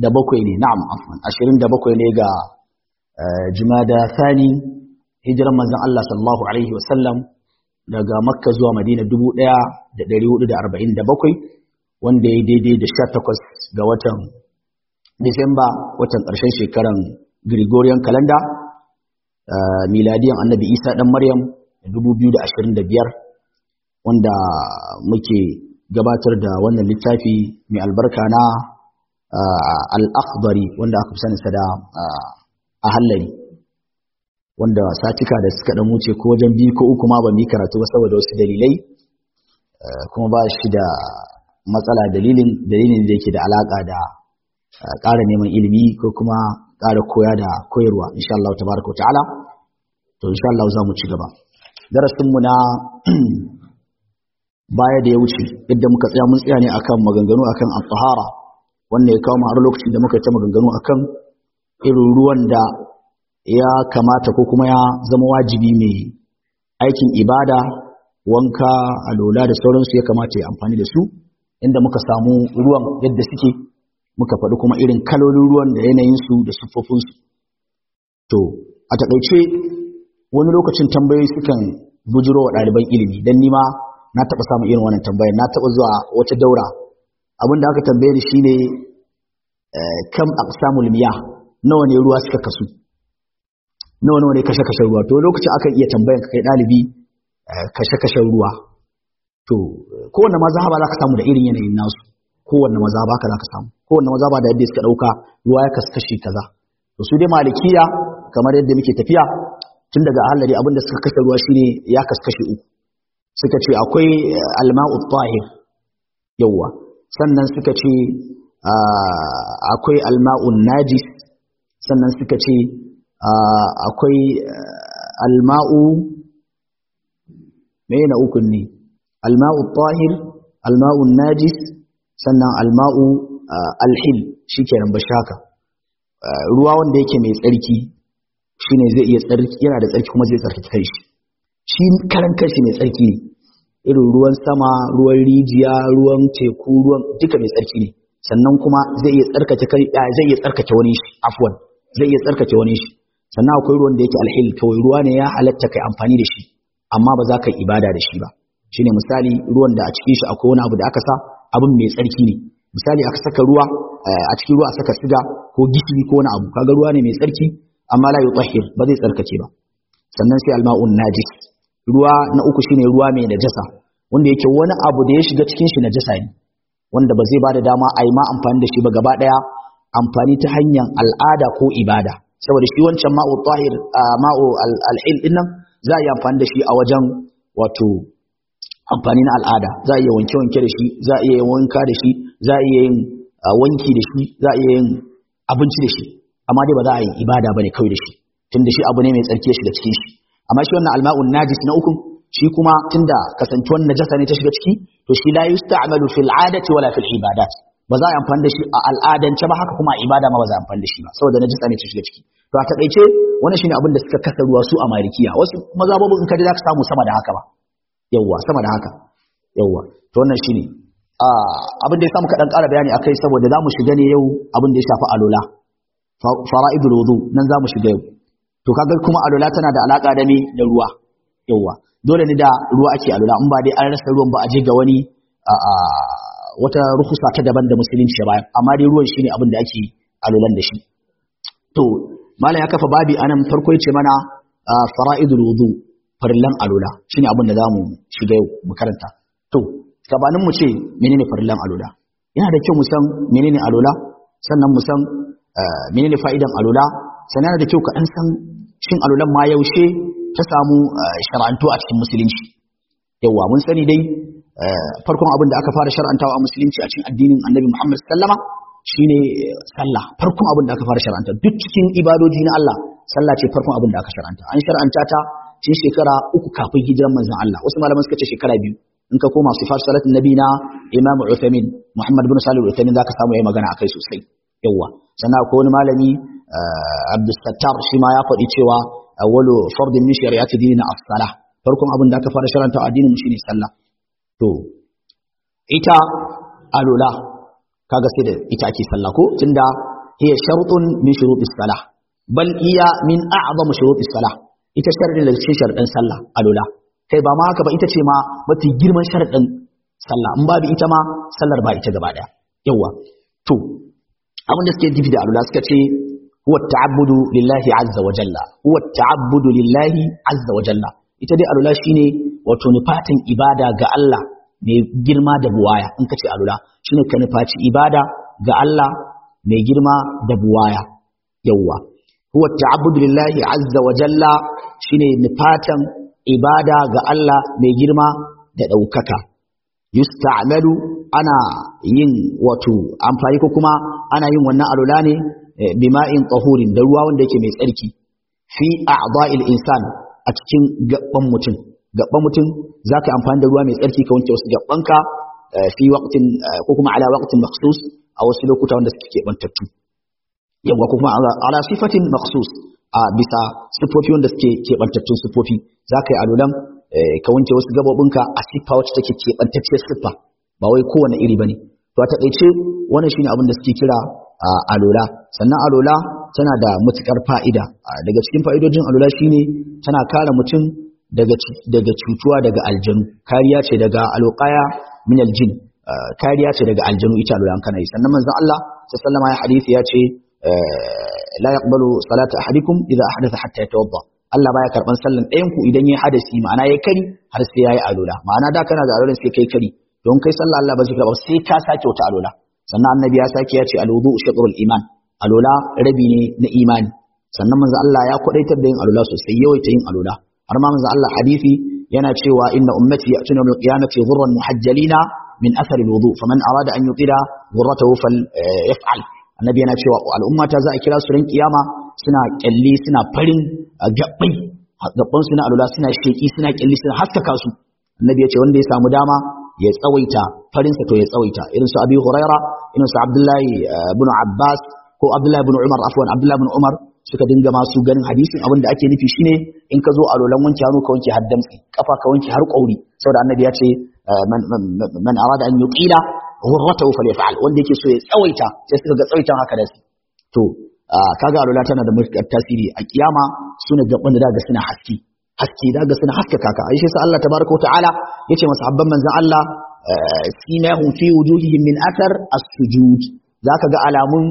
da bakwai ne na'am afwan ashirin da bakwai ne ga jumada thani hijiran manzon Allah sallallahu alaihi wasallam daga makka zuwa madina dubu ɗaya da ɗari hudu da arba'in da bakwai wanda ya daidai da sha takwas ga watan disamba watan ƙarshen shekaran gregorian calendar miladiyan annabi isa ɗan maryam dubu biyu da ashirin da biyar wanda muke gabatar da wannan littafi mai albarka na al-akhdari wanda aka fi saninsa da a hallari wanda satika da suka dan wuce ko wajen biyu ko uku ma ban yi karatu ba saboda wasu dalilai kuma ba shi da matsala dalilin dalilin da yake da alaka da ƙara neman ilimi ko kuma ƙara koya da koyarwa insha Allah tabaraka wa ta'ala to insha Allah za mu ci gaba darasin mu na baya da ya wuce yadda muka tsaya mun tsaya ne akan maganganu akan at-tahara wanda ya kawo mu har lokacin da muka ta maganganu akan irin ruwan da ya kamata ko kuma ya zama wajibi mai aikin ibada wanka alola da sauransu ya kamata ya amfani da su inda muka samu ruwan yadda suke muka faɗi kuma irin kalolin ruwan da yanayinsu da siffofinsu to a taƙaice wani lokacin tambayoyi sukan bujiro wa ɗaliban ilimi don nima na taɓa samun irin wannan tambayar na taɓa zuwa wata daura abin da aka tambaye ni shine kam aqsamul miyah nawa ne ruwa suka kasu nawa nawa ne kashe kashe ruwa to lokacin akan iya tambayan ka kai dalibi kashe kashe ruwa to kowanne mazhaba za ka samu da irin yanayin nasu kowanne mazhaba ka za ka samu kowanne mazhaba da yadda suka dauka ruwa ya kasu kashi kaza to su dai malikiya kamar yadda muke tafiya tun daga halari abinda suka kashe ruwa shine ya kasu kashi uku suka ce akwai alma'u tahir yawa sannan suka ce akwai alma'un najis sannan suka ce akwai alma'u mai na ukun ne alma'u tahir alma'u najis sannan alma'u alhil shi kenan ba shaka ruwa wanda yake mai tsarki shine zai iya tsarki yana da tsarki kuma zai tsarki kai shi shi karan kanshi mai tsarki ne irin ruwan sama ruwan rijiya ruwan teku ruwan duka mai tsarki ne sannan kuma zai iya tsarkake kai zai iya tsarkake wani shi afwan zai iya tsarkake wani shi sannan akwai ruwan da yake alhil kawai ruwa ne ya halatta kai amfani da shi amma ba za ka yi ibada da shi ba shine misali ruwan da a cikin shi akwai wani abu da aka sa abin mai tsarki ne misali aka saka ruwa a cikin ruwa saka siga ko gishiri ko wani abu kaga ruwa ne mai tsarki amma la yutahhir ba zai tsarkake ba sannan sai alma'un najis ruwa na uku shine ruwa mai najasa wanda yake wani abu da ya shiga cikin shi najasa ne wanda ba zai ba da dama a yi ma amfani da shi ba gaba ɗaya amfani ta hanyar al'ada ko ibada saboda shi wancan ma'u tahir ma'u al'il din nan za a yi amfani da shi a wajen wato amfani na al'ada za a iya wanke wanke da shi za a iya yin wanka da shi za a iya yin wanki da shi za a iya yin abinci da shi amma dai ba za a yi ibada bane kawai da shi tunda shi abu ne mai tsarki ya shiga cikin shi amma shi wannan alma'un najis na uku shi kuma tunda kasantuwar najasa ne ta shiga ciki to shi la yusta'malu fil 'adati wala fil ibadat ba za a yi amfani da shi a al'adance ba haka kuma a ibada ma ba za a amfani da shi ba saboda najasa ne ta shiga ciki to a takaice wannan shine abin da suka kasa ruwa su a malikiya wasu mazhabobin in ka ji za ka samu sama da haka ba yawwa sama da haka yawwa to wannan shine abin da ya samu kaɗan ƙara bayani akai saboda za mu shiga ne yau abin da ya shafi alola fara'idul wudu nan za mu shiga yau to kaga kuma alola tana da alaka da me da ruwa yawwa dole ne da ruwa ake alola in ba dai an rasa ruwan ba a je ga wani wata ruhusa ta daban da musulunci ya bayan amma dai ruwan shine abin da ake alolan da shi to malam ya kafa babi anan farko yace mana fara'idul wudu farillan alola shine abin da zamu shiga yau mu karanta to gabanin mu ce menene farillan alola yana da kyau mu san menene alola sannan mu san menene fa'idan alola sannan yana da kyau ka dan san shin alolan ma yaushe ta samu shar'antu a cikin musulunci yawa mun sani dai farkon abin da aka fara shar'antawa a musulunci a cikin addinin annabi Muhammad sallama shine sallah farkon abin da aka fara shar'anta duk cikin ibadoji na Allah sallah ce farkon abin da aka shar'anta an shar'anta ta cikin shekara uku kafin hijiran manzon Allah wasu malaman suka ce shekara biyu in ka koma sifar salatin nabi na Imam Uthaymeen Muhammad bin Salih Uthaymeen zaka samu yayi magana akai sosai yawa sannan akwai wani malami Abdul Sattar shi ma ya faɗi cewa awwalu fardin min shari'ati dinina as-salah farkon abin da aka fara shar'anta a addinin mu shine sallah to ita alola kaga sai da ita ake sallah ko tunda hiya shartun min shurutis salah bal iya min a'zam shurutis salah ita sharadin da cikin sharadin sallah alula kai ba ma haka ba ita ce ma mafi girman sharadin sallah in babu ita ma sallar ba ita gaba daya yawa to abin da suke nufi da alula suka ce huwa ta'abbudu lillahi azza wa jalla huwa ta'abbudu lillahi azza wa jalla ita dai alula shine wato nufatin ibada ga Allah mai girma da buwaya in ka ce alula shine ka nufaci ibada ga Allah mai girma da buwaya yawwa huwa ta'abbudu lillahi azza wa jalla shine nufatan ibada ga Allah mai girma da daukaka yusta'malu ana yin wato amfani ko kuma ana yin wannan alula ne bima'in tahurin da ruwa wanda yake mai tsarki fi a'dha'il insan a cikin gaban mutum gaban mutum zaka amfani da ruwa mai tsarki ka wanke wasu gabanka fi waqtin ko kuma ala waqtin makhsus a wasu lokuta wanda suke bantattu yawa ko kuma ala sifatin makhsus a bisa sifofi wanda suke kebantattun sifofi zaka yi alulan ka wanke wasu gabobinka a siffa wacce take kebantacciyar siffa ba wai kowane iri bane to a takaice wannan shine abin da suke kira alola sannan alola tana da matukar fa'ida daga cikin fa'idojin alola shine tana kare mutum daga daga cutuwa daga aljanu kariya ce daga alqaya min aljin kariya ce daga aljanu ita alola kana yi sannan manzon Allah sallallahu alaihi hadisi ya ce la yaqbalu salata ahadikum idza ahdatha hatta yatawadda Allah baya karban sallan ɗayan ku idan yayi hadasi ma'ana yayi kari har sai yayi alola ma'ana da kana da alolan sai kai kari don kai sallah Allah ba zai karba sai ka sake wata alola sannan annabi ya sake ya ce alwudu shatrul iman alola rabi ne na imani sannan manzo Allah ya kwadaitar da yin alola sosai yawaita yin alola har ma manzo Allah hadisi yana cewa inna ummati ya'tuna yawm al-qiyamati ghurran muhajjalina min athar al-wudu faman arada an yutila ghurratahu falyaf'al annabi yana cewa al'ummata za a kira su ran kiyama suna kyalli suna farin gabbai gabban su na alola suna sheki suna kyalli suna haskaka su annabi ya ce wanda ya samu dama ya tsawaita farinsa to ya tsawaita irin su abi huraira irin su abdullahi ibn abbas ko abdullahi ibn umar afwan abdullahi ibn umar suka dinga masu ganin hadisin abin da ake nufi shine in ka zo a lolan wanke hannu ka wanke har damtsi kafa ka wanke har kauri saboda annabi ya ce man arada an yuqila ghurratahu falyaf'al wanda yake so ya tsawaita sai suka ga tsawaitan haka da su to kaga alola tana da matuƙar tasiri a kiyama sune gaban da daga suna haske haske daga suna haskaka ka aisha sai Allah tabaraka ta'ala yace masahabban manzon Allah simahum fi wujuhihim min athar as-sujud zaka ga alamun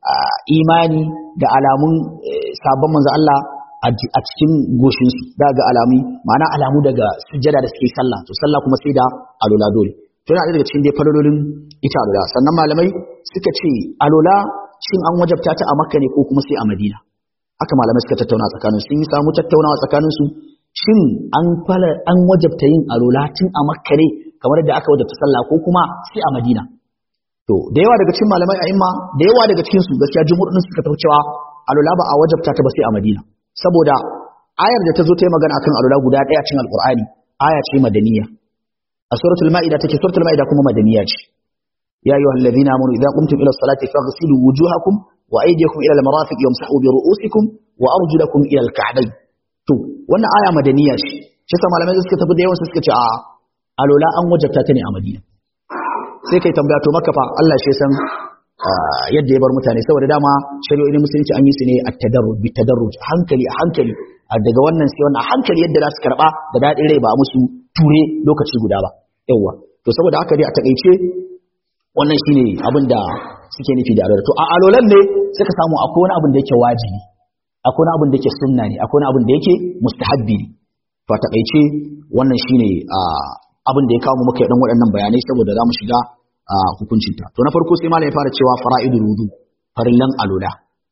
imani da alamun sabon manzon Allah a cikin goshin su daga alami ma'ana alamu daga sujjada da suke sallah to sallah kuma sai da alola dole to yana daga cikin dai falololin ita alola sannan malamai suka ce alola shin an wajabta ta a makka ne ko kuma sai a madina haka malamai suka tattauna tsakanin sun yi samu tattaunawa tsakanin su shin an fara an wajabta yin alola tun a makka ne kamar da aka wajabta sallah ko kuma sai a madina to da yawa daga cikin malamai a imma da yawa daga cikin su gaskiya jumhur din suka tafi cewa alola ba a wajabta ta ba sai a madina saboda ayar da ta zo ta yi magana akan alola guda ɗaya cikin alqur'ani aya ce madaniya a suratul ma'ida take suratul ma'ida kuma madaniya ce ya ayyuhal ladina amanu idza qumtum ila salati faghsilu wujuhakum wa aydiyakum ila al-marafiq yamsahu bi ru'usikum wa arjulakum ila al-ka'bayn to wannan aya madaniya ce shi sa malamai suka tafi da yawan suka ce a alola an wajabta ta ne a madina sai kai tambaya to maka fa Allah shi san yadda ya bar mutane saboda dama shari'o'in musulunci an yi su ne a tadarruj bi tadarruj hankali a hankali daga wannan sai wannan hankali yadda za su karba da dadin rai ba a musu ture lokaci guda ba yawa to saboda haka dai a takaice wannan shine abin da suke nufi da alola to a alolan ne suka samu akwai wani abin da yake wajibi akwai wani abin da yake sunna ne akwai wani abin da yake mustahabbi ne to a takaice wannan shine abin da ya kawo mu muka yi dan waɗannan bayanai saboda za mu shiga hukuncinta to na farko sai malam ya fara cewa fara'idul wudu farillan alola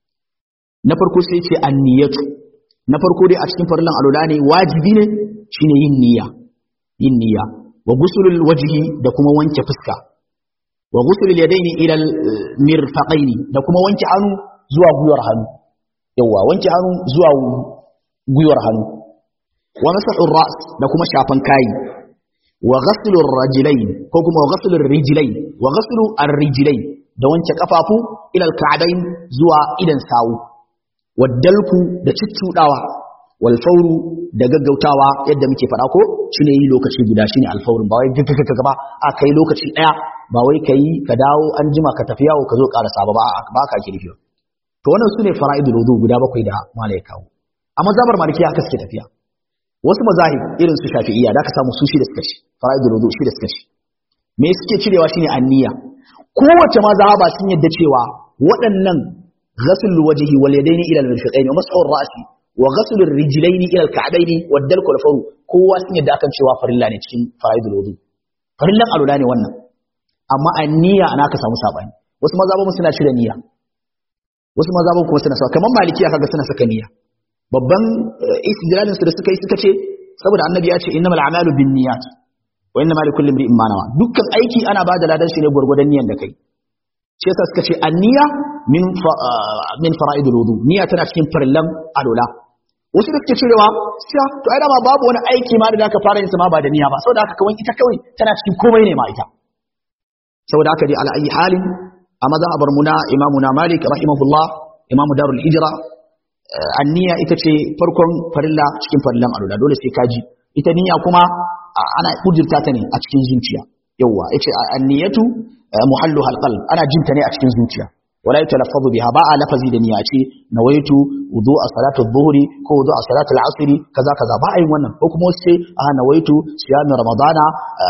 na farko sai ce anniyatu na farko dai a cikin farillan alola ne wajibi ne shine yin niyya yin niyya wa gusulul wajhi da kuma wanke fuska wa gusulul yadaini ila mirfaqaini da kuma wanke hannu zuwa gwiwar hannu yawa wanke hannu zuwa gwiwar hannu wa masahur ra's da kuma shafan kai wa ghaslu ar-rajulayn ko kuma wa ghaslu ar-rijlayn wa ghaslu ar-rijlayn da wanke kafafu ila al-ka'bayn zuwa idan sawu waddalku da ciccudawa wal fawru da gaggautawa yadda muke fada ko shine yi lokaci guda shine al-fawrun ba wai gaggaga ba a kai lokaci daya ba wai kai ka dawo an jima ka tafi yawo ka zo karasa ba ba ka kirfi to wannan sune fara'idul wudu guda bakwai da malai kawo a mazhabar malikiya haka suke tafiya wasu mazahib irin su shafi'iyya da ka samu su shi da suka ci fara'idul wudu shi da suka ci me suke cirewa shine anniya kowace mazhaba sun yadda cewa waɗannan ghasl wajhi wal yadaini ila al-mirfaqaini wa mas'ur ra'si wa ghasl ar-rijlaini ila al-ka'baini wa dalku al-faru kowa sun yadda akan cewa farilla ne cikin fara'idul wudu farillan alula ne wannan amma anniya ana ka samu sabani wasu mazhabun suna cire niyya wasu mazhabun kuma suna sa kamar malikiya kaga suna saka niyya babban istidlalin su da suka yi suka ce saboda annabi ya ce innamal a'malu binniyat wa innamal likulli imrin ma nawa dukkan aiki ana bada ladan shi ne gurgurdan niyyar da kai shi yasa suka ce anniya min min fara'idul wudu niyya tana cikin farillan alula wasu da suke cewa sai to ai dama babu wani aiki ma da zaka fara yin sa ma ba da niyya ba saboda haka kawai ita kawai tana cikin komai ne ma ita saboda haka dai ala ayi halin a mazhabar mu na imamuna malik rahimahullah imamu darul hijra anniya ita ce farkon farilla cikin farillan alula dole sai kaji ita niyya kuma ana kujirta ta ne a cikin zuciya yawa yace anniyatu muhalluha alqalb ana jinta ne a cikin zuciya wala yatalaffazu biha ba a lafazi da niyya ce nawaitu wudu a salatu dhuhri ko wudu a salatu al-asr kaza kaza ba a yin wannan ko kuma sai a nawaitu siyam ramadana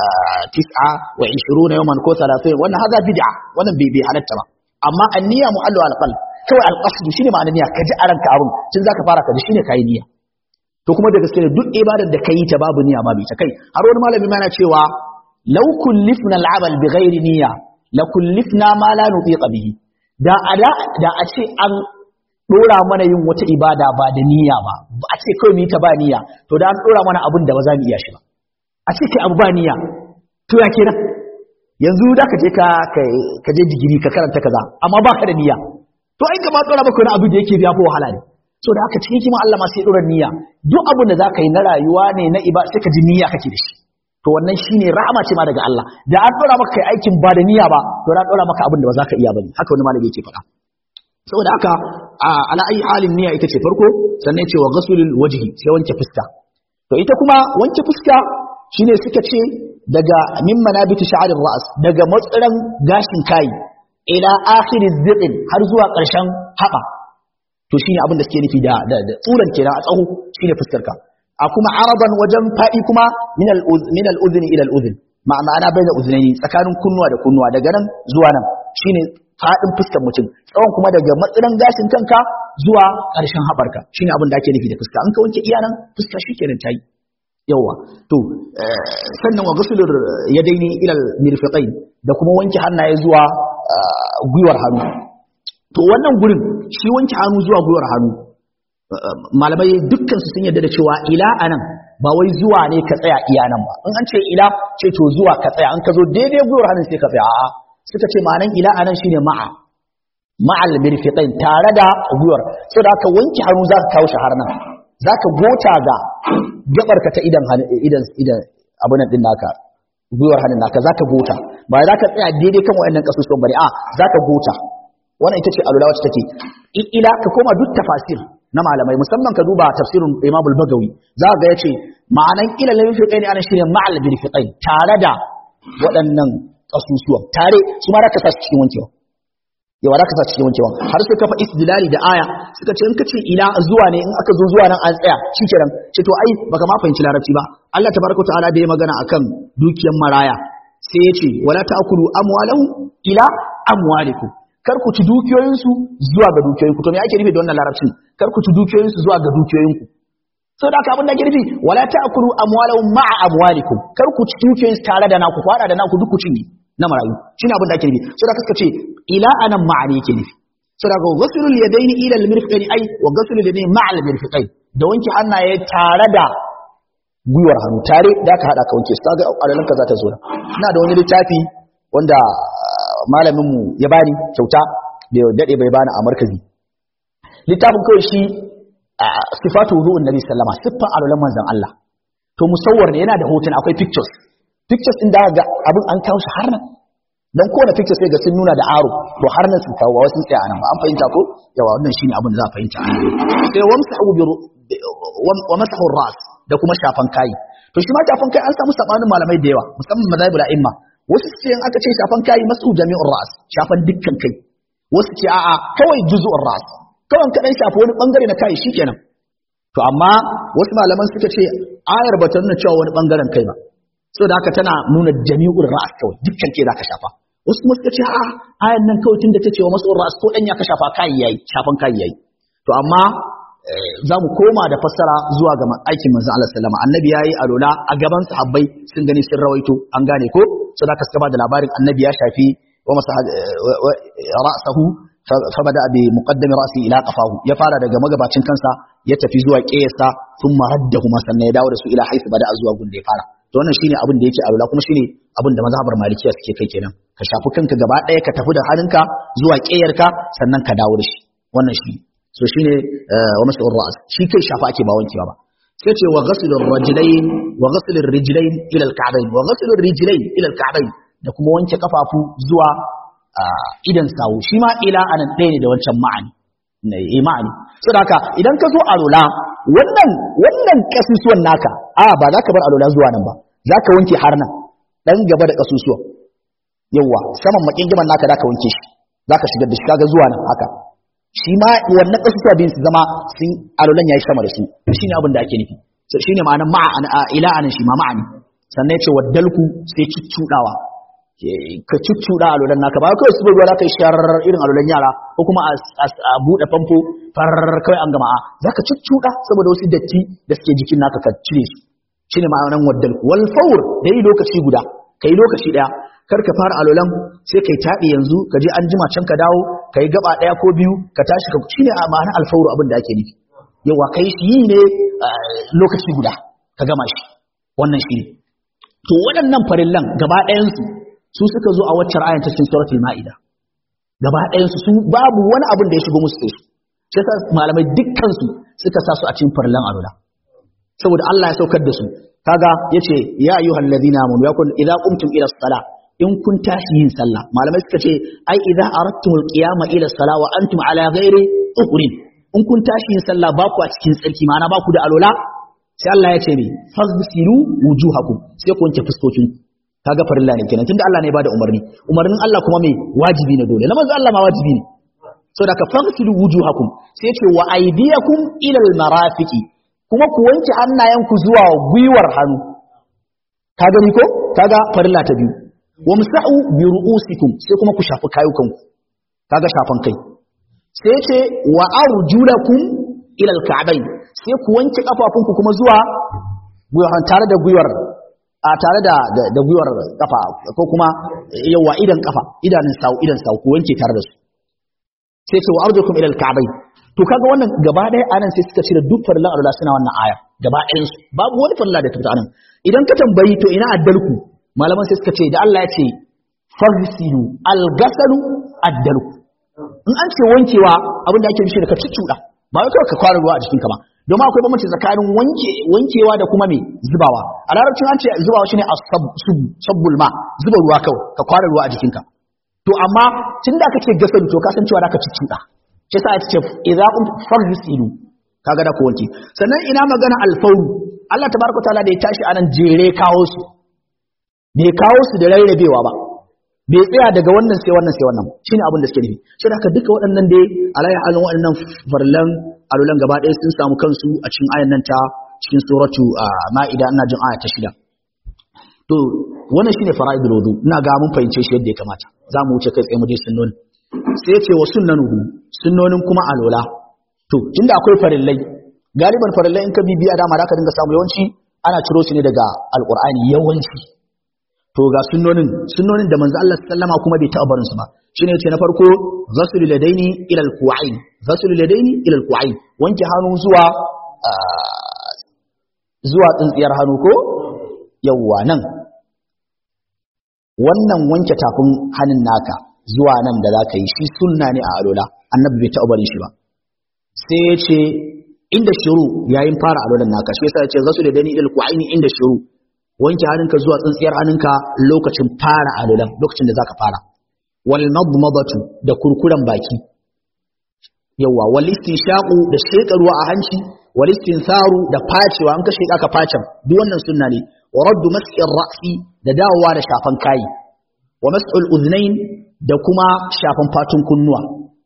tis'a wa 20 yawman ko 30 wannan haza bid'a wannan bai bai halatta ba amma anniya muhalluha alqalb kawai alƙasdu shine ma'anar niyya ka ji a ranka abin tun zaka fara ka ji shine kai niyya to kuma da gaske ne duk ibadar da kai ta babu niyya babu ta kai har wani malami ma yana cewa law kullifna al'amal bi ghairi niyya la kullifna ma la nutiqa bihi da ada da a ce an dora mana yin wata ibada ba da niyya ba a ce kawai mu yi ta ba niyya to da an dora mana abin da ba za mu iya shi ba a ce kai abu ba niyya to ya kenan yanzu da ka je ka ka je digiri ka karanta kaza amma baka da niyya to ai gaba dora maka wani abu da yake biya ko wahala ne so da haka cikin kima Allah ma sai dora niyya duk abin da zaka yi na rayuwa ne na iba sai ka ji niyya kake da shi to wannan shine rahama ce ma daga Allah da an dora maka kai aikin ba da niyya ba to an dora maka abin da ba zaka iya bane haka wani malami yake faɗa saboda haka ala ayi halin niyya ita ce farko sannan ce wa ghasulul wajhi sai wanke fuska to ita kuma wanke fuska shine suka ce daga min manabiti sha'arir ra's daga matsiran gashin kai ila akhir ziqin har zuwa ƙarshen haɓa to shine abin da suke nufi da da tsuran kenan a tsaho shine fuskar ka a kuma araban wajen faɗi kuma min al min al udhni ila al udhn ma'ana bai da uznaini tsakanin kunnuwa da kunnuwa daga nan zuwa nan shine faɗin fuskar mutum tsawon kuma daga matsiran gashin kanka zuwa ƙarshen haɓarka shine abin da ake nufi da fuska an ka wanke iya nan fuska shikenan tayi yawa to sannan wa gusulur yadaini ila al mirfiqain da kuma wanke hannaye zuwa gwiwar hannu to wannan gurin shi wanke hannu zuwa gwiwar hannu malamai dukkan su sun yarda da cewa ila anan ba wai zuwa ne ka tsaya iya nan ba in an ce ila ce to zuwa ka tsaya an ka zo daidai gwiwar hannun sai ka tsaya a'a suka ce ma'anan ila anan shine ma'a ma'al mirfiqain tare da gwiwar saboda haka wanke hannu za ka kawo shi har nan za ka gota ga gabarka ta idan idan idan abin nan din naka gwiwar hannun naka za ka gota ba za ka tsaya daidai kan waɗannan ƙasusuwan bane a za ka gota wannan ita ce alula wacce take ila ka koma duk tafasir na malamai musamman ka duba tafsirin Imam al-Bagawi za ga yace ma'anan ila lil fiqaini ana shine ma'al bil fiqain tare da waɗannan ƙasusuwan tare su ma ka sa cikin wankewa yawa da ka sa cikin wankewa har sai ka fa istidlali da aya suka ce in ka ce ila zuwa ne in aka zo zuwa nan an tsaya shikenan ce to ai baka ma fahimci larabci ba Allah tabaraka ta'ala da ya magana akan dukiyar maraya sai ya ce wala ta'kulu amwalahu ila amwalikum kar ku ci dukiyoyinsu zuwa ga dukiyoyinku to me ake nufi da wannan larabcin kar ku ci dukiyoyinsu zuwa ga dukiyoyinku so da haka abin da ake nufi wala ta'kulu amwalahum ma'a amwalikum kar ku ci dukiyoyinsu tare da naku kwada da naku duk ku cinye na marayu shine abin da ake nufi so da kaska ce ila anan ma'ani yake nufi so da ghaslul yadaini ila al-mirfiqaini ai wa ghaslul yadaini ma'a al-mirfiqain da wanke hannaye tare da gwiwar hannu tare da ka hada ka wanke su kaga alalanka za ta zo ina da wani littafi wanda malaminmu ya bani kyauta bai daɗe bai bani a markazi littafin kawai shi sifatu wudu'un nabi sallama siffan alulan manzon Allah to musawwar ne yana da hotuna akwai pictures pictures din da ga abin an kawo shi har nan dan kowane pictures sai ga sun nuna da aro to har nan sun kawo wasu tsaya nan ba an fahimta ko yawa wannan shine abin da za a fahimta sai wamsahu bi wa masahu ras da kuma shafan kai to shi ma shafan kai an samu sabanin malamai da yawa musamman mazhabul a'imma wasu ce in aka ce shafan kai masu jami'ur ras shafan dukkan kai wasu ce a'a kawai juz'ur ras kawai ka dan shafi wani bangare na kai shikenan to amma wasu malaman suka ce ayar ba ta nuna cewa wani bangaren kai ba saboda haka tana nuna jami'ur ra'as kawai dukkan ke zaka shafa wasu kuma suka ce a ayan nan kawai tunda ta ce wa mas'ur ra'as ko dan ya ka shafa kai yayi shafan kai yayi to amma za mu koma da fassara zuwa ga aikin manzon Allah sallama annabi yayi alola a gaban sahabbai sun gani sun rawaito an gane ko so da kaska ba da labarin annabi ya shafi wa masa ra'sahu fa bada bi muqaddami ra'si ila qafahu ya fara daga magabacin kansa ya tafi zuwa qiyasa thumma raddahu sannan ya dawo da su ila haythu bada zuwa gun da ya fara to wannan shine abin da yake alola kuma shine abin da mazhabar malikiya suke kai kenan ka shafi kanka gaba ɗaya ka tafi da hannunka zuwa ƙeyarka sannan ka dawo da shi wannan shi so shine wa masu ra'as shi kai shafa ake ba wankewa ba sai ce wa ghasilur rajulain wa ghasilur rijlain ila al-ka'bayn wa ghasilur rijlain ila al-ka'bayn da kuma wanke kafafu zuwa idan sawu shi ma ila anan ɗaya ne da wancan ma'ani ne ma'ani saboda haka idan ka zo alola wannan wannan kasusuwan naka a ba za ka bar alola zuwa nan ba za ka wanke har nan dan gaba da kasusuwan yawa saman makin giman naka da ka wanke shi za ka shigar da shi kaga zuwa nan haka shi ma wannan kasusuwa bin su zama sun alolan yayi sama da su shi ne abin da ake nufi shi ne ma'anar ma'a ila anan shi ma ma'ani sannan ya ce waddalku sai cuccudawa ka cuccuda alolan naka ba kawai su ruwa kai sharar irin alolan yara ko kuma a buɗe famfo farar kawai an gama a za ka cuccuda saboda wasu datti da suke jikin naka ka cire su shi ne ma'anar waddalku wal fawr da yi lokaci guda ka yi lokaci ɗaya kar ka fara alolan sai kai taɗi yanzu ka je an jima can ka dawo ka yi gaba ɗaya ko biyu ka tashi ka shi ne ma'anar alfawru abin da ake nufi yawa kai shi yi ne lokaci guda ka gama shi wannan shi ne to waɗannan farillan gaba ɗayansu su suka zo a waccan ayan ta cikin suratul ma'ida gaba ɗayansu su babu wani abin da ya shigo musu sai su shi yasa malamai dukkan su suka sa su a cikin farillan alula saboda Allah ya saukar da su kaga yace ya ayyuhal ladina amanu yakun idza qumtum ila as-sala in kun tashi yin sallah malamai suka ce ai idza aradtumul qiyama ila as-sala wa antum ala ghairi ukhrin in kun tashi yin sallah ba ku a cikin tsarki ma'ana ba ku da alola sai Allah ya ce ne fasilu wujuhakum sai ku wanke fuskokin kaga farilla ne kenan tunda Allah ne ya bada umarni umarnin Allah kuma me wajibi ne dole na manzo Allah ma wajibi ne saboda ka fasilu wujuhakum sai ya ce wa aydiyakum ila al-marafiqi kuma ku wanke hannayenku zuwa gwiwar hannu ka gani ko kaga farilla ta biyu wa musa'u bi ru'usikum sai kuma ku shafi kayukanku kaga shafan kai sai ce wa arjulakum ila al-ka'bayn sai ku wanke kafafunku kuma zuwa gwiwar tare da gwiwar a tare da da gwiwar kafa ko kuma yawa idan kafa idanun sawu idan sawu ku wanke tare da su sai ce wa arjulakum ila al-ka'bayn to kaga wannan gaba ɗaya anan sai suka cire duk farilla Allah suna wannan aya gaba ɗayan su babu wani farilla da ta fita anan idan ka tambayi to ina addalku malaman sai suka ce da Allah ya ce farsilu al-ghasalu addalku in an ce wankewa abin da ake nufi da ka cuccuɗa ba wai kawai ka kwara ruwa a jikinka ba domin akwai bambanci tsakanin wanke wankewa da kuma me zubawa a larabcin an ce zubawa shine as-sabbul ma zuba ruwa kawai ka kwara ruwa a jikinka to amma tunda aka ce gasalu to ka san cewa da ka cuccuɗa shi yasa ake ce idza qum farsilu kaga da ku wanke sannan ina magana al-fawru Allah tabaraka taala da ya tashi anan jere kawo su bai kawo su da rarrabewa ba bai tsaya daga wannan sai wannan sai wannan shine abin da suke nufi shi da duka waɗannan dai alayhi halin waɗannan farlan alulan gaba ɗaya sun samu kansu a cikin ayan nan ta cikin suratu ma'ida ina jin aya ta shida to wannan shine fara'idul wudu ina ga mun fahimce shi yadda ya kamata za mu wuce kai tsaye mu je sunnoni sai ce wa sunnanuhu sunnonin kuma alola to tunda akwai farillai galiban farillai in ka bibiya dama da ka dinga samu yawanci ana ciro su ne daga alqur'ani yawanci to ga sunnonin sunnonin da manzo Allah sallama kuma bai taɓa barin su ba shine yace na farko ghaslu ladaini ila alqu'ain ghaslu ladaini ila alqu'ain wanke hannu zuwa zuwa tsintsiyar hannu ko yawwa nan wannan wanke tafin hannun naka zuwa nan da zaka yi shi sunna ne a alola annabi bai taɓa barin shi ba sai ya ce inda shiru yayin fara alolan naka shi yasa ya ce ghaslu ladaini ila alqu'ain inda shiru wanke hannunka zuwa tsintsiyar hannunka lokacin fara alulan lokacin da zaka fara wal madmadatu da kurkuren baki yawa wal istinshaqu da sheka ruwa a hanci wal istinsaru da facewa an ka sheka ka facen duk wannan sunna ne wa raddu mas'ir ra'si da dawowa da shafan kai wa mas'ul udhnain da kuma shafan fatun kunnuwa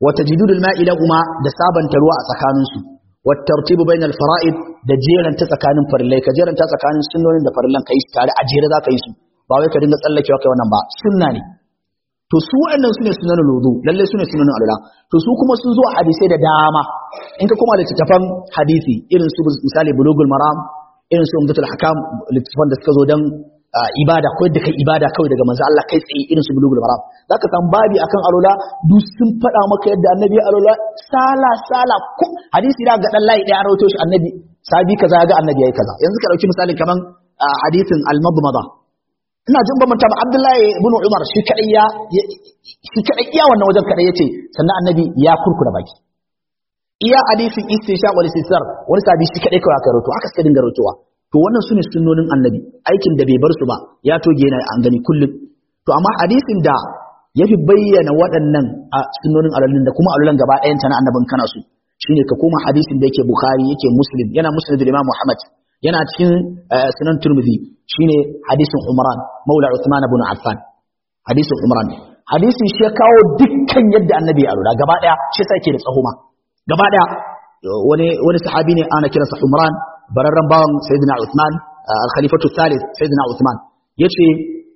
wa tajdidul ma'i lahuma da sabanta ruwa a tsakaninsu wa tartibu bainal fara'id da jeranta tsakanin farillai ka jeranta tsakanin sunnonin da farillan kai tare a jere za ka yi su ba wai ka dinga tsallakewa kai wannan ba sunna ne to su waɗannan su ne sunanin wudu lalle su ne sunanin alula to su kuma sun zo a hadisai da dama in ka koma littattafan hadisi irin su misali bulugul maram irin su umdatul hakam littattafan da suka zo dan ibada ko yadda kai ibada kawai daga manzo Allah kai tsaye irin su bulugul maram zaka san babi akan alula duk sun faɗa maka yadda annabi alula sala sala ko hadisi da ga dan layi ɗaya an rawaito shi annabi sabi kaza ga annabi yayi kaza yanzu ka dauki misali kaman hadisin al-madmada ina jin ba manta ba Abdullahi ibn Umar shi kadai ya shi kadai iya wannan wajen kadai yace sannan annabi ya kurkura baki iya hadisin istisha wal istisar wani sabi shi kadai kawai aka rawaito aka suka dinga rawaitowa to wannan sune sunnonin annabi aikin da bai bar su ba ya toge yana an gani kullum to amma hadisin da yafi bayyana waɗannan a sunnonin alalun da kuma alulan gaba ɗayan ta na annabin kana su shine ka koma hadisin da yake bukhari yake muslim yana muslim da imam muhammad yana cikin sunan turmizi shine hadisin umran maula uthman ibn affan hadisin umran hadisin shi ya kawo dukkan yadda annabi ya alura gaba daya shi sai yake da tsahuma gaba daya wani wani sahabi ne ana kiransa umran bararran bawan sayyidina uthman al-khalifatu thalith sayyidina uthman yace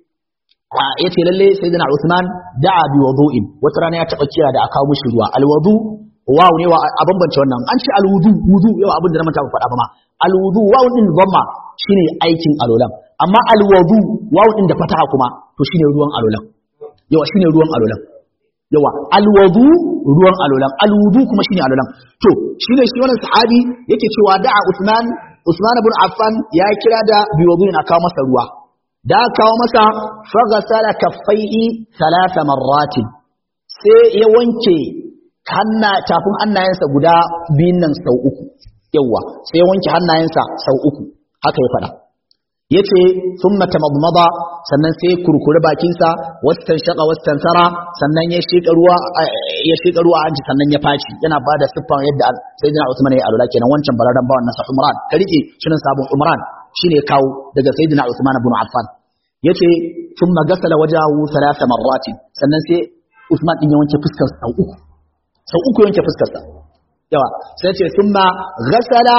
yace lalle sayyidina uthman da'a bi wudu'in wata rana ya taba kira da aka kawo mishi ruwa al-wudu wawu ne wa a bambance wannan an ce alwudu wudu yau abin da na manta ba faɗa ba ma alwudu wawu din dhamma shine aikin alolan amma alwudu wawu din da fataha kuma to shine ruwan alolan yawa shine ruwan alolan yawa alwudu ruwan alolan alwudu kuma shine alolan to shine shi wannan sahabi yake cewa da'a Usman Usman ibn Affan ya kira da biwuduin a kawo masa ruwa da kawo masa faghasala kaffaihi thalatha marratin sai ya wanke hanna tafin hannayensa guda biyun nan sau uku yawa sai ya wanke hannayensa sau uku haka ya faɗa ya ce sun matamadmada sannan sai kurkuri bakinsa wastan shaƙa wastan sara sannan ya shiƙa ruwa ya shiƙa ruwa hanci sannan ya faci yana ba da siffan yadda sai jina usman ya alula kenan wancan bararren bawan nasa umran ka rike shirin sabon umran shine kawo daga sayyidina usman ibn affan yace sun magasala wajahu thalatha marratin sannan sai usman din ya wanke fuskar sau uku sau uku yanke fuskarsa yawa sai ce sun ma gasala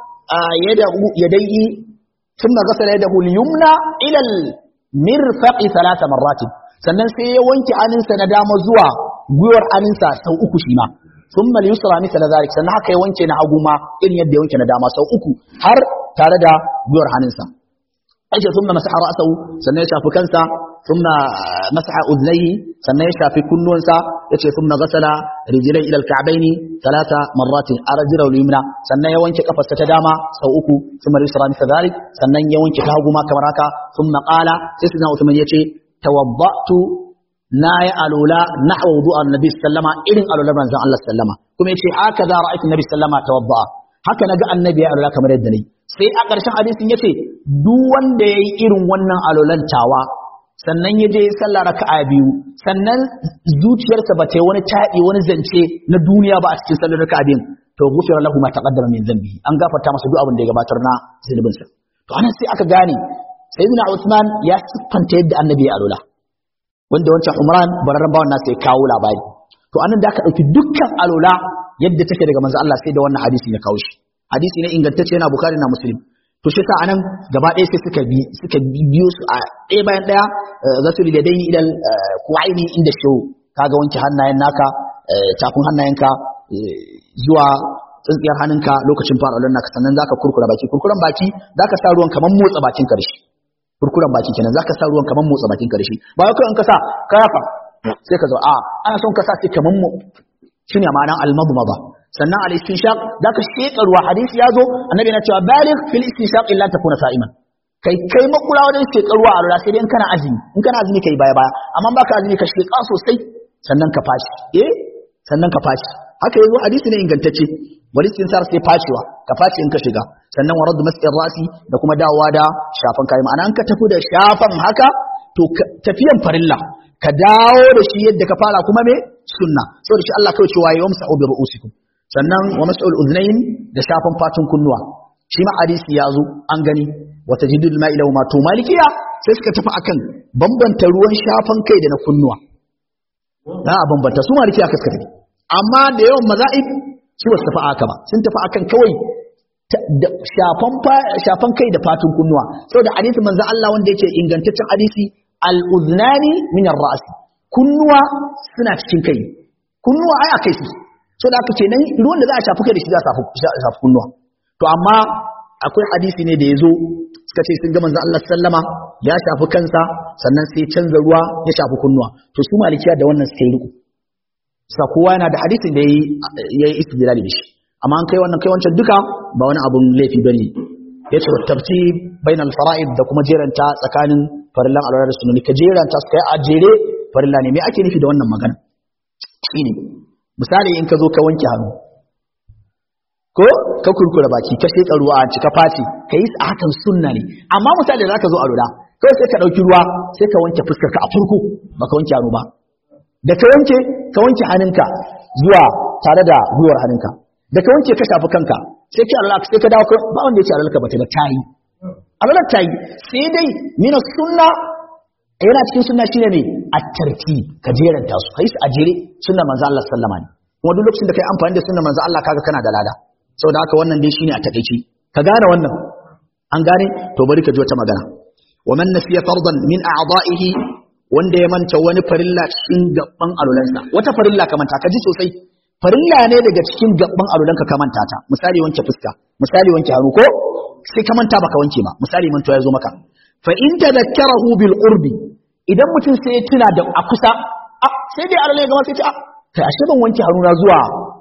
yadaihi sun ma gasala yadahu yumna ilal mirfaqi talata marratin sannan sai ya wanke aninsa na dama zuwa gwiwar aninsa sau uku shi ma sun ma yusra misa na zalik sannan haka ya wanke na hagu ma irin yadda ya wanke na dama sau uku har tare da gwiwar hannunsa aisha sun ma masaha ra'asahu sannan ya shafi kansa ثم مسح أذنيه سنة يشفى في كل نونسا يتي ثم غسل رجليه إلى الكعبين ثلاث مرات أرجل اليمنى سنة يوانك قفص تداما سوءك ثم اليسرى مثل ذلك سنة يوانك كهوما كمراكا ثم قال سيسنا عثمان يتي توضأت ناي ألولا نحو وضوء النبي صلى الله عليه وسلم إذن ألولا من زعل الله سلم كما يتي هكذا رأيت النبي صلى الله عليه وسلم توضأ haka naga annabi ya alula kamar yadda ne sai a ƙarshen hadisin yace duk wanda yayi irin wannan alolantawa sannan ya je sallah raka'a biyu sannan zuciyarsa ba ta yi wani taɗi wani zance na duniya ba a cikin sallar raka'a biyun to gufira lahu ma taqaddama min dhanbi an gafarta masa duk abin da ya gabatar na zunubinsa to anan sai aka gane sayyidina Usman ya siffanta yadda annabi ya alula wanda wancan Umran bararran bawan nasa ya kawo labari to anan da aka dauki dukkan alula yadda take daga manzo Allah sai da wannan hadisi ya kawo shi hadisi ne ingantacce yana Bukhari na Muslim to shi sa anan gaba ɗaya sai suka bi suka biyo su a ɗaya bayan ɗaya zasul da dai ilal kuwaini inda shi kaga wanke hannayen naka tafin hannayenka zuwa tsintsiyar hannunka lokacin fara wannan naka sannan zaka kurkura baki kurkuran baki zaka sa ruwan kaman motsa bakin karshe kurkuran baki kenan zaka sa ruwan kaman motsa bakin karshe ba wai kai in ka sa ka yafa sai ka zo a ana son ka sa sai kaman mu shine ma'anar al-madmada sannan al-istinshaq da ka sheka ruwa hadisi ya zo annabi na cewa baligh fil istinshaq illa takuna sa'iman kai kai makula wajen sheka ruwa a lura sai dai in kana azumi in kana azumi kai baya baya amma baka azumi ka sheka sosai sannan ka fashi eh sannan ka fashi haka yazo hadisi ne ingantacce wani istinsar sai fashewa ka fashi in ka shiga sannan warad mas'ir rasi da kuma dawowa da shafan kai ma'ana an ka tafi da shafan haka to tafiyan farilla ka dawo da shi yadda ka fara kuma me sunna saboda shi Allah kawai cewa yawmsa'u bi ru'usikum sannan wa mas'ul udhnayn da shafan fatun kunnuwa shi ma hadisi ya zo an gani wa tajdidul ma'ila wa ma to malikiya sai suka tafi akan bambanta ruwan shafan kai da na kunnuwa na a bambanta su malikiya ka suka tafi amma da yawan maza'ib su ba su tafi aka ba sun tafi akan kawai shafan kai da fatun kunnuwa saboda hadisi manzo Allah wanda yake ingantaccen hadisi al-udhnani min ar-ra's kunnuwa suna cikin kai kunnuwa ai akai su so da aka ce nan ruwan da za a shafi kai da shi za a shafi kunnuwa to amma akwai hadisi ne da yazo suka ce sun ga manzo Allah sallama ya shafi kansa sannan sai canza ruwa ya shafi kunnuwa to su malikiya da wannan suka yi riko sa kowa yana da hadisin da yayi istidlali da shi amma an kai wannan kai wancan duka ba wani abun laifi bane yace tabti bainal fara'id da kuma jeranta tsakanin farillan alwala da sunani ka jeranta su kai a jere farilla ne me ake nufi da wannan magana shine misali in ka zo ka wanke hannu ko ka kurkura baki ka sheka ruwa a cika fati ka yi a hakan sunna ne amma misali da zaka zo alwala kai sai ka dauki ruwa sai ka wanke fuskar ka a farko baka wanke hannu ba da ka wanke ka wanke hannunka zuwa tare da gwiwar hannunka da ka wanke ka shafi kanka sai ka alwala sai ka dawo ba wanda ya ce alwala ba ta ba tayi alwala tayi sai dai mina sunna yana cikin sunna shine ne at-tartib ka jeranta su kai su a jere sunna manzo Allah sallama ne kuma duk lokacin da kai amfani da sunna manzo Allah kaga kana da lada saboda haka wannan dai shine a takeici ka gane wannan an gane to bari ka ji wata magana wa man nasiya fardan min a'da'ihi wanda ya manta wani farilla cikin gaban alulansa wata farilla ka manta ka ji sosai farilla ne daga cikin gaban alulanka ka manta ta misali wanke fuska misali wanke hannu ko sai ka manta baka wanke ba misali manto ya zo maka fa in tadakkarahu bil qurbi idan mutum sai ya tuna da a kusa a sai dai alale gama sai ce a kai ashe ban wanke hannu na zuwa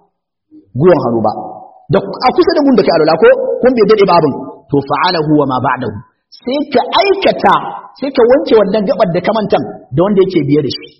guwan hannu ba da a kusa da mun da kai alala ko kun bai dade babin to fa'alahu wa ma ba'dahu sai ka aikata sai ka wanke wannan gabar da kamantan da wanda yake biye da shi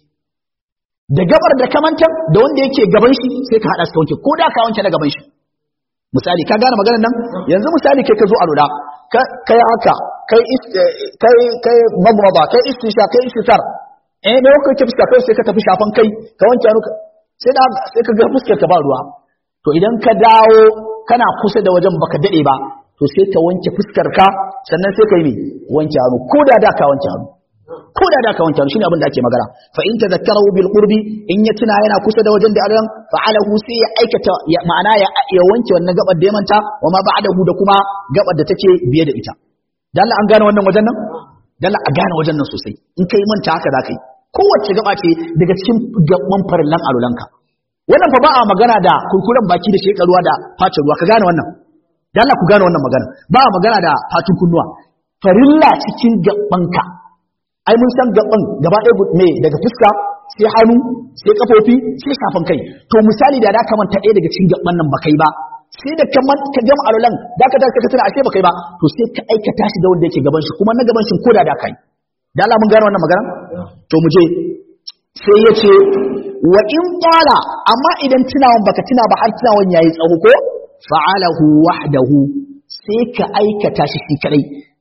da gabar da kamantan da wanda yake gaban shi sai ka hada su wanke ko da ka wanke na gaban shi misali ka gane maganar nan yanzu misali kai ka zo a lura kai haka kai kai kai magmaba kai istisha kai istisar eh da kai ke fuska kai sai ka tafi shafan kai ka wanke hannu sai da sai ka ga fuskar ka ba ruwa to idan ka dawo kana kusa da wajen baka dade ba to sai ka wanke fuskar ka sannan sai ka yi wanke hannu ko da da ka wanke hannu ko da da ka wanke hannu shine abin da ake magana fa in tadhakkarahu bil qurbi in ya tuna yana kusa da wajen da alan fa'alahu sai ya aikata ma'ana ya ya wanke wannan gabar da ya manta wa ma ba'dahu da kuma gabar da take biye da ita dan an gane wannan wajen nan dan a gane wajen nan sosai in kai manta haka za ka yi kowace gaba ce daga cikin gaban farillan alulanka wannan fa ba a magana da kurkuren baki da shekaruwa da face ruwa ka gane wannan da Allah ku gane wannan magana ba a magana da fatun kunnuwa farilla cikin gabanka ai mun san gaban gaba ɗaya me daga fuska sai hannu sai kafofi sai shafan kai to misali da da ka manta ɗaya daga cikin gaban nan ba kai ba sai da ka ka gama alulan da ka ka tana ashe ba kai ba to sai ka aikata shi da wanda yake gaban shi kuma na gaban shi ko da da kai da Allah mun gane wannan magana to mu je sai ya ce wa in qala amma idan tunawan baka tuna ba har tunawan yayi tsawo ko fa'alahu wahdahu sai ka aikata shi shi kadai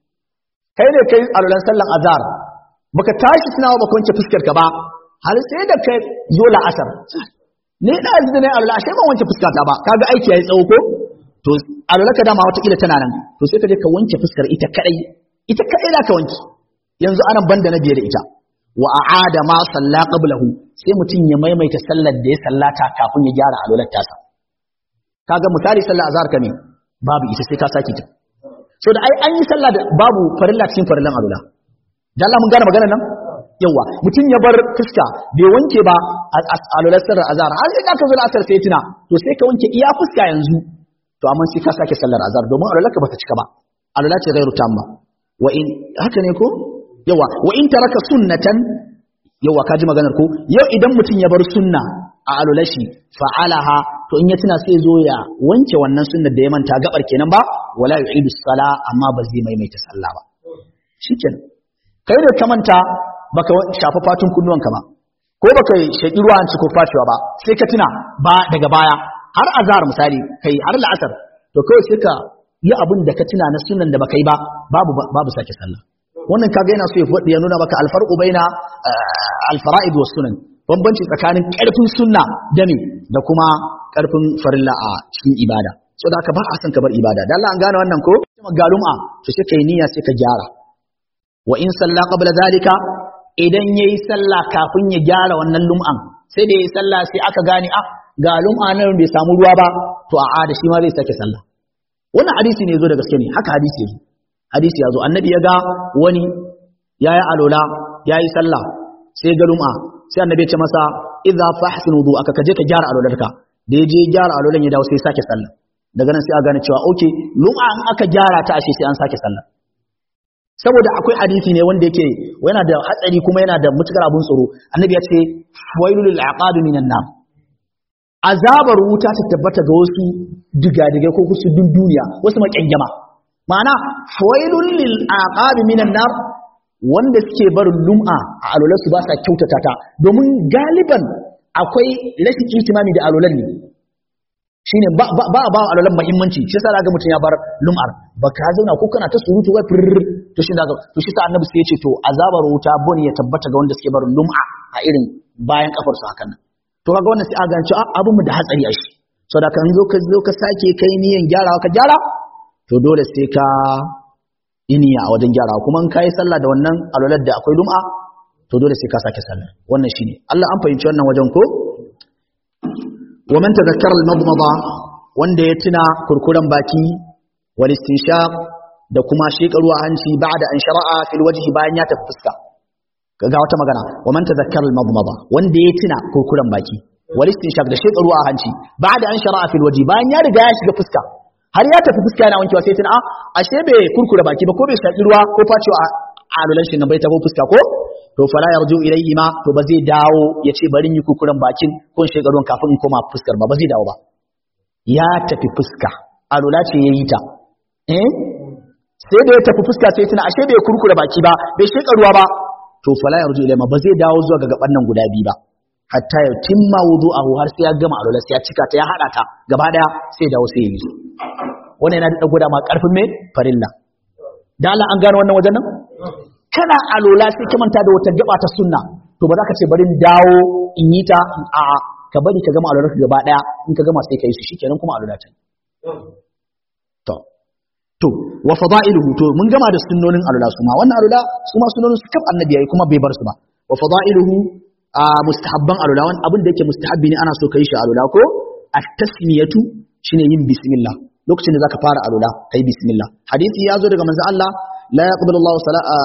kai ne kai alulan sallan azhar baka tashi tunawa baka wanke fuskar ka ba har sai da kai zo la'asar ne da yanzu ne alula ashe ban wanke fuskata ba kaga aiki yayi tsawo ko to alula ka dama wata kila tana nan to sai ka je ka wanke fuskar ita kadai ita kadai da ka wanke yanzu anan banda na biye da ita wa a'ada ma salla qablahu sai mutum ya maimaita sallar da ya sallata kafin ya gyara alular tasa kaga misali sallar azhar ka ne babu ita sai ka saki ta so da ai an yi sallah da babu farilla cikin farillan alula dan Allah mun gane maganar nan yawa mutum ya bar fuska bai wanke ba a lular sirrar azhar har sai ka zo asar sai tuna to sai ka wanke iya fuska yanzu to amma sai ka sake sallar azhar domin alularka bata cika ba alula ce ghairu tamma wa in haka ne ko yawa wa in taraka sunnatan yawa ka ji maganar ko yau idan mutum ya bar sunna a alulashi fa'alaha to in ya tuna sai zo ya wanke wannan sunnar da ya manta gabar kenan ba wala yu'idu sala amma ba zai maimaita sallah ba shikenan kai da ka manta baka shafa fatun kunnuwanka ba ko baka shaki ruwa an ko facewa ba sai ka tuna ba daga baya har azhar misali kai har la'asar to kawai sai ka yi abin da ka tuna na sunan da baka yi ba babu babu sake sallah wannan kaga yana so ya faɗi ya nuna maka alfarqu baina alfara'id was sunan bambanci tsakanin karfin sunna da me da kuma karfin farilla a cikin ibada so da haka ba a san ka bar ibada dan Allah an gane wannan ko galum'a to sai kai niyya sai ka gyara wa in salla qabla zalika idan yayi sallah kafin ya gyara wannan lum'an sai da yayi sallah sai aka gane ah ga lum'a nan bai samu ruwa ba to a da shi ma zai sake sallah wannan hadisi ne zo da gaske ne haka hadisi ya zo hadisi ya zo annabi ya ga wani ya yi alola ya yi sallah sai ga lum'a sai annabi ya ce masa idza fahsin wudu aka kaje ka gyara alolarka da ya je gyara alolan ya dawo sai sake sallah daga nan sai a gane cewa okay lum'a in aka gyara ta ashe sai an sake sallah saboda akwai hadisi ne wanda yake yana da hatsari kuma yana da mutukar abun tsoro annabi ya ce wailul lil aqab minan nar azabar wuta ta tabbata ga wasu digadigai ko kusu duniya wasu makyangyama ma'ana wailul lil aqab minan nar wanda suke barin lum'a a alolansu ba sa kyautata ta domin galiban akwai rashin itimami da alolan ne shine ba ba ba ba alolan muhimmanci shi yasa ga mutum ya bar lum'ar ba ka zauna ko kana ta surutu wai fir to shi da to shi sa annabi sai ya ce to azabar wuta bon ya tabbata ga wanda suke barin lum'a a irin bayan kafar su hakan nan to kaga wannan sai a gane cewa abin mu da hatsari a shi saboda kan zo ka zo ka sake kai niyan gyarawa ka gyara to dole sai ka iniya a wajen gyarawa kuma in kai sallah da wannan alolar da akwai lum'a to dole sai ka sake sallah wannan shine Allah an fahimci wannan wajen ko wa man tadhakkara al-madmada wanda ya tuna kurkuran baki wal istinshaq da kuma shekaru a hanci ba'da an shara'a fil wajhi bayan ya tafi fuska ga wata magana wa man tadhakkara al-madmada wanda ya tuna kurkuran baki wal istinshaq da shekaru a hanci ba'da an shara'a fil wajhi bayan ya riga ya shiga fuska har ya tafi fuska yana wankewa sai tuna a ashe bai kurkura baki ba ko bai shaki ruwa ko facewa a alulan shi na bai tafi fuska ko to fala yarju ilayhi ma to ba zai dawo ya ce bari yi kurkuran bakin ko in shekaru kafin in koma fuskar ba ba zai dawo ba ya tafi fuska alula ce yayi ta eh sai da ya tafi fuska sai tuna ashe bai kurkura baki ba bai sheka ruwa ba to fala yarju ilayhi ma ba zai dawo zuwa ga gaban nan guda biyu ba hatta ya timma wudu'ahu har sai ya gama alula sai ya cika ta ya hada ta gaba daya sai dawo sai ya yi wannan yana da gwada ma karfin me farilla da Allah an gano wannan wajen nan kana alola sai ka manta da wata gaba ta sunna to ba za ka ce bari dawo in yi ta a ka bari ka gama alolar gaba daya in ka gama sai ka yi su shikenan kuma alola ta to to wa fada'iluhu to mun gama da sunnonin alola su ma wannan alola su ma sunnonin su kaf annabi yayi kuma bai bar su ba wa fada'iluhu a mustahabban alola wani abin da yake mustahabbi ne ana so ka yi shi alola ko at-tasmiyatu shine yin bismillah lokacin da zaka fara alula kai bismillah hadisi ya zo daga manzo Allah la yaqbalu Allahu salata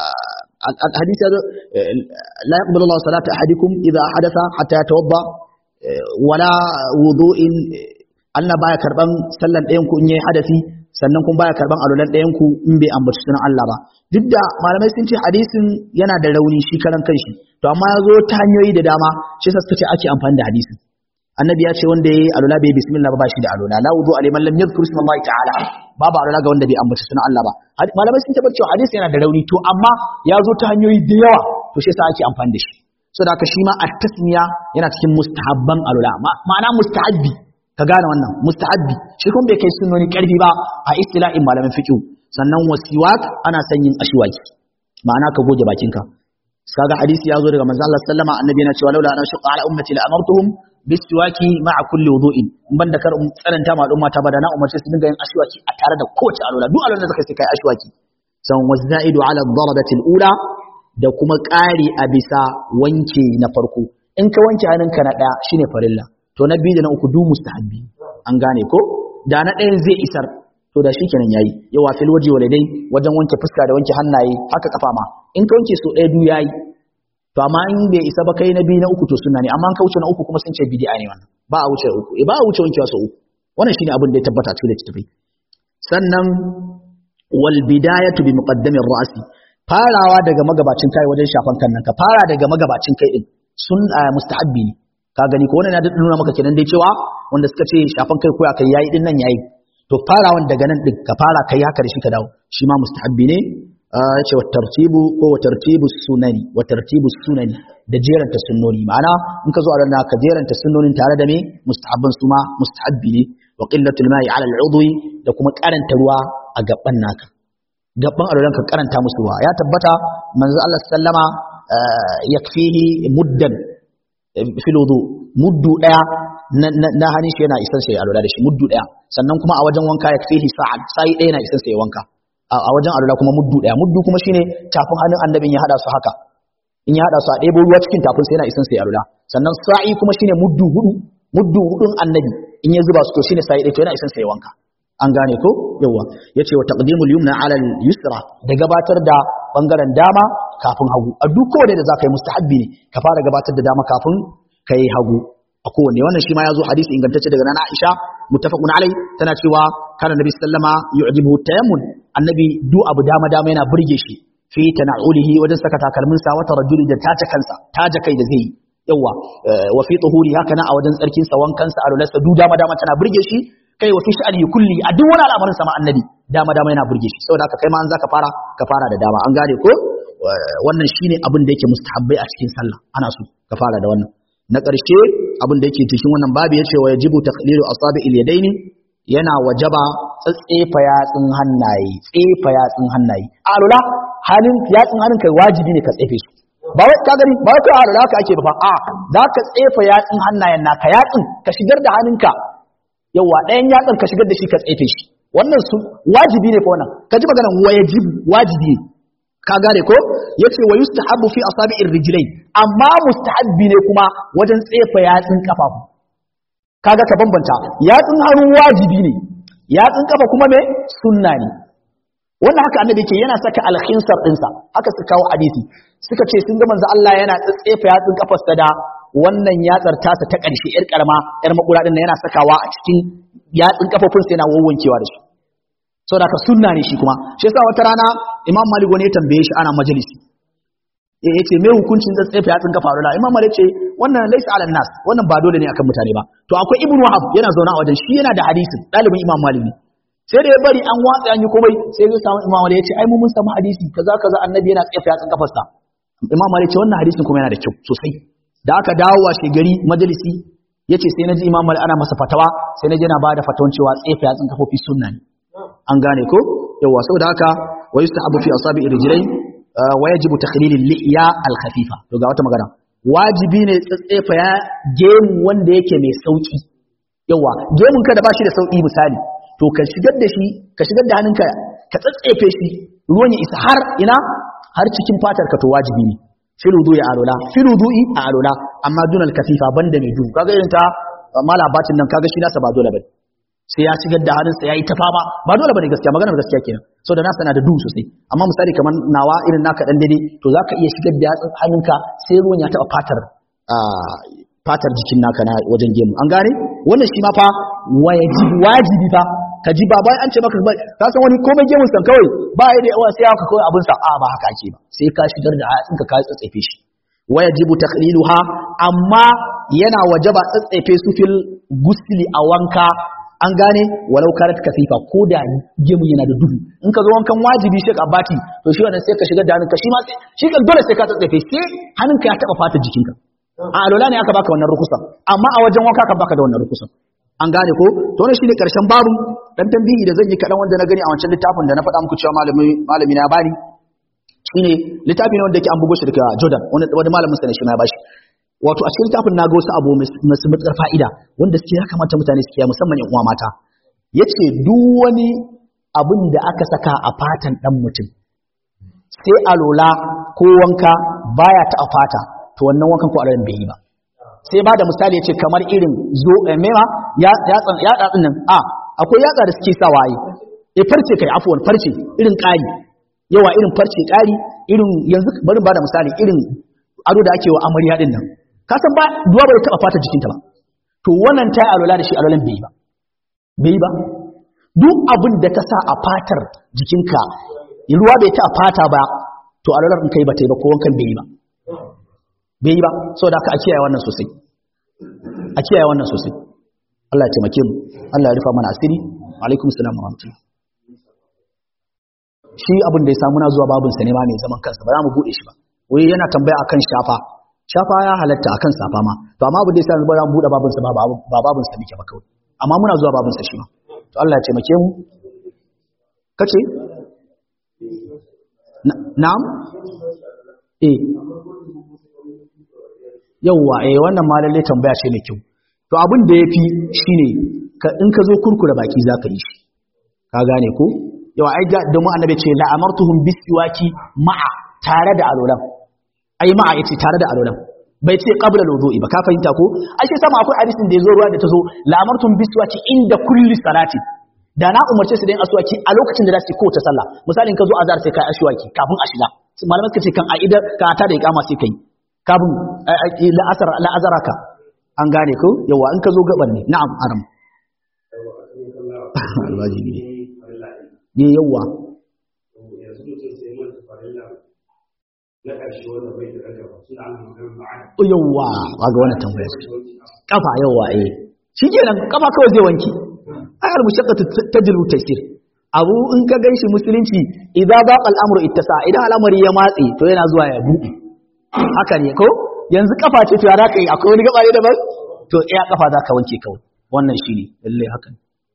hadisi ya zo la yaqbalu Allahu salata ahadikum idha hadatha hatta yatawadda wala wudu'in Allah baya karban sallan ɗayan ku in yayi hadasi sannan kun baya karban alulan ɗayan ku in bai ambaci sunan Allah ba duk da malamai sun ce hadisin yana da rauni shi karan kanshi to amma ya zo ta hanyoyi da dama shi sa suka ce ake amfani da hadisin annabi ya ce wanda yayi alula bai bismillah ba shi da alula la wudu aliman lam yadhkur isma Allah ta'ala babu alula ga wanda bai ambaci sunan Allah ba malamai sun tabbatar cewa hadisi yana da rauni to amma ya zo ta hanyoyi da yawa to shi yasa ake amfani da shi saboda haka shi ma at-tasmiya yana cikin mustahabban alula ma'ana mustahabbi ka gane wannan mustahabbi shi kuma bai kai sunnoni karfi ba a istilahin malamin fiqh sannan wasiwak ana son yin ashwaki ma'ana ka goge bakinka kaga hadisi ya zo daga manzo Allah sallama annabi yana cewa laula ana shaqqa ala ummati la amartuhum bisiwaki ma'a kulli wudu'in in banda kar um tsananta ma al'umma ta bada na umarce su dinga yin ashwaki a tare da kowace alwala duk alwala da zaka sai kai ashwaki san wazaidu ala darabati al-ula da kuma ƙari a bisa wanke na farko in ka wanke hannunka na ɗaya shine farilla to na biyu da na uku du mustahabbi an gane ko da na ɗayan zai isar to da shikenan yayi yawa fil waje walidai wajen wanke fuska da wanke hannaye haka kafa ma in ka wanke so ɗaya du yayi to amma in bai isa ba kai na biyu na uku to sunna ne amma an kauce na uku kuma sun ce bid'a ne wannan ba a wuce uku eh ba a wuce wankewa sau uku wannan shine abin da ya tabbata cikin littattafai sannan wal bidayatu bi muqaddamir ra'si farawa daga magabacin kai wajen shafan kan nan ka fara daga magabacin kai din sun mustahabbi ne ka gani ko wannan ya nuna maka kenan dai cewa wanda suka ce shafan kai ko ya kai yayi din nan yayi to farawan daga nan din ka fara kai haka da shi ka dawo shi ma mustahabbi ne ya ce wa tartibu ko wa tartibu sunani wa tartibu sunani da jeranta sunnoni ma'ana in ka zo a ranar ka jeranta sunnonin tare da me mustahabban su ma mustahabbi ne wa qillatul ma'i ala al'udwi da kuma karanta ruwa a gaban naka gaban alwalan ka karanta musu ruwa ya tabbata manzo Allah sallama yakfihi muddan fil wudu muddu daya na hannun shi yana isan sai alwala da shi muddu daya sannan kuma a wajen wanka yakfihi sa'ad sai daya na isan sai wanka a wajen alwala kuma muddu daya muddu kuma shine tafin hannun annabin ya hada su haka in ya hada su a ɗebo ruwa cikin tafin sai yana isan sai alwala sannan sa'i kuma shine muddu hudu muddu hudun annabi in ya zuba su to shine sai to yana isan sai wanka an gane ko yawa yace wa taqdimul yumna ala al yusra da gabatar da bangaren dama kafin hagu a duk kowane da zaka yi mustahabbi ne ka fara gabatar da dama kafin kai hagu a kowanne wannan shi ma ya zo hadisi ingantacce daga nana Aisha muttafaqun alai tana cewa kana nabi sallama yu'jibuhu tayammun annabi du abu dama dama yana burge shi fi tana'ulihi wajen saka takalmin sa wata rajuli da tace kansa taje kai da zai yawa wa fi tuhuri haka na a wajen tsarkin sa wankan sa alularsa du dama dama tana burge shi kai wa fi sha'ani kulli a duk wani al'amarin sa ma annabi dama dama yana burge shi saboda haka kai ma an zaka fara ka fara da dama an gane ko wannan shine abin da yake mustahabbai a cikin sallah ana so ka fara da wannan na ƙarshe abin da yake cikin wannan babu ya ce wa yajibu taqlilu asabi ilyadaini yana wajaba tsatsefa yatsun hannaye tsefa yatsun hannaye alula halin yatsun hannun kai wajibi ne ka tsefe su ba wai ka gani ba wai kai alula ka ake ba fa a za ka tsefa yatsun hannayen naka yatsun ka shigar da hannunka yawa ɗayan yatsun ka shigar da shi ka tsefe shi wannan su wajibi ne fa wannan ka ji maganar wa yajibu wajibi ne ka gane ko yace wa yustahabbu fi asabi'ir rijlain amma mustahabbi ne kuma wajen tsefa yatsun kafafu kaga ka bambanta yatsun hannu wajibi ne yatsun kafa kuma me sunna ne wannan haka annabi yake yana saka alkhinsar dinsa haka suka kawo hadisi suka ce sun ga manzo Allah yana tsefa yatsun kafarsa da wannan yatsar tasa ta ƙarshe yar karama yar makura din yana sakawa a cikin yatsun kafafunsa yana wawwankewa da shi saboda haka sunna ne shi kuma shi yasa wata rana imam malik wani ya tambaye shi ana majalisi ya ce me hukuncin da tsefe yatsun kafa rula imam malik ce wannan laisa ala nas wannan ba dole ne akan mutane ba to akwai ibnu wahab yana zauna a wajen shi yana da hadisin dalibin imam malik ne sai da ya bari an watsa an yi komai sai zai samu imam malik ya ce ai mu mun samu hadisi kaza kaza annabi yana tsefe yatsun kafarsa imam malik ce wannan hadisin kuma yana da kyau sosai da aka dawo wa gari majalisi yace sai naji imam malik ana masa fatawa sai naji yana bada fatawan cewa tsefe yatsun kafofi sunna ne an gane ko yawa saboda haka wa yustahabu fi asabi rijlain wa yajibu takhlil al-li'ya al-khafifa to ga wata magana wajibi ne tsatsefa ya gemu wanda yake mai sauki yawa gemun ka da bashi da sauki misali to ka shigar da shi ka shigar da hannunka ka tsatsefe shi ruwan ya isa har ina har cikin fatar ka to wajibi ne fil wudu'i alula fil wudu'i alula amma dunal kafifa banda mai duhu kaga irin ta malabatin nan kaga shi nasa ba dole bane sai ya shigar da hannunsa ya yi ta fama ba dole bane gaskiya maganar gaskiya kenan so da nasa na da duhu sosai amma misali kamar nawa irin naka dan dade to zaka iya shigar da yatsun hannunka sai ruwan ya taba fatar fatar jikin naka na wajen gemu an gane wannan shi ma fa wajibi wajibi fa ka ji ba bai an ce maka ba ka san wani komai gemun san kawai ba ya da yawa sai haka kawai abin sa a ba haka ake ba sai ka shigar da yatsunka ka tsatsefe shi wajibu takhliluha amma yana wajaba tsatsefe su fil gusli a wanka an gane walau karat kasifa ko da gemu yana da duhu in ka zo wankan wajibi shi ka bati to shi wannan sai ka shigar da hannunka shi ma shi kan dole sai ka tsatsefe sai hannunka ya taba fata jikinka a alola ne aka baka wannan rukusa amma a wajen wanka kan baka da wannan rukusa an gane ko to wannan shine karshen babu dan tambihi da zan yi kadan wanda na gani a wancan littafin da na faɗa muku cewa malami malami na bani shine littafi ne wanda yake an bugo shi daga Jordan wani wani malamin sa ne shi ma ya bashi wato a cikin littafin na ga wasu abu masu matsar fa'ida wanda suke ya kamata mutane su kiyaye musamman yan uwa mata yace duk wani abin da aka saka a fatan dan mutum sai alola ko wanka baya ta a fata to wannan wankan ko alalan bai yi ba sai ba da misali yace kamar irin zo mema ya yatsan ya datsin nan a akwai yatsa da suke sawa yi eh farce kai afwan farce irin ƙari yawa irin farce ƙari irin yanzu bari ba da misali irin ado da ake wa amarya din nan ka san ba duwa bai taba fata jikinta ba to wannan ta yi alola da shi alolan bai yi ba bai yi ba duk abin da ka sa a fatar jikinka ruwa bai ta fata ba to alolar in kai ba ta yi ba ko wankan bai yi ba bai yi ba saboda haka a kiyaye wannan sosai a kiyaye wannan sosai Allah ya taimake mu Allah ya rufa mana asiri alaikum salam wa rahmatullah shi abin da ya samu na zuwa babin sa ne ma mai zaman kansa ba za mu bude shi ba wai yana tambaya akan shafa shafa ya halatta akan safa ma to amma abin da yasa ba za mu bude babin sa ba ba babin sa muke ba kawai amma muna zuwa babin sa shi ma to Allah ya taimake mu kace na'am eh yawwa eh wannan ma lalle tambaya ce mai kyau to abin da yafi shine ka in ka zo kurkura baki zaka yi shi ka gane ko yawa ai da mu annabi ce la amartuhum bisiwaki ma'a tare da alolan ai ma'a yace tare da alolan bai ce qabla al-wudu'i ba ka fahimta ko ashe sama akwai hadisin da yazo ruwa da tazo la'amartum biswaki inda kulli salati da na umarce su da yin aswaki a lokacin da za su yi kowace sallah misalin ka zo azhar sai kai aswaki kafin a shiga malamai suka ce kan aida ka ta da iqama sai kai kafin la'asar la'azaraka an gane ko yawa in ka zo gaban ne na'am aram alwajibi ne yawa na ƙarshe wanda bai da ragaba suna ana maganar ma'ana yawa ga wannan tambayar kafa yawa eh shikenan kafa kawai zai wanki ai al-mushaqqatu tajlu taysir abu in ka ganshi musulunci idza baqa al-amru ittasa idan al'amari ya matse to yana zuwa ya buɗe haka ne ko yanzu kafa ce to ya zaka yi akwai wani gaba ne daban to iya kafa zaka wanke kawai wannan shine lalle haka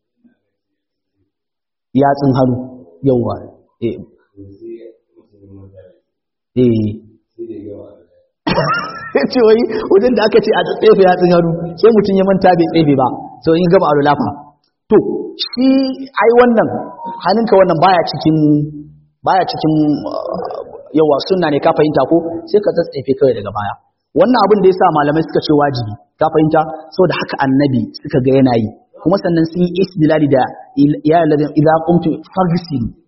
yatsun hannu yawa eh eh ce wai wajen da aka ce a tsefe yatsun hannu sai mutum ya manta bai tsefe ba so in gaba a lafa to shi ai wannan hannunka wannan baya cikin baya cikin yawa sunna ne ka fahimta ko sai ka tsefe kawai daga baya wannan abin da yasa malamai suka ce wajibi ka fahimta saboda haka annabi suka ga yana yi kuma sannan sun yi istidlali da ya ladin idza qumtu farsilu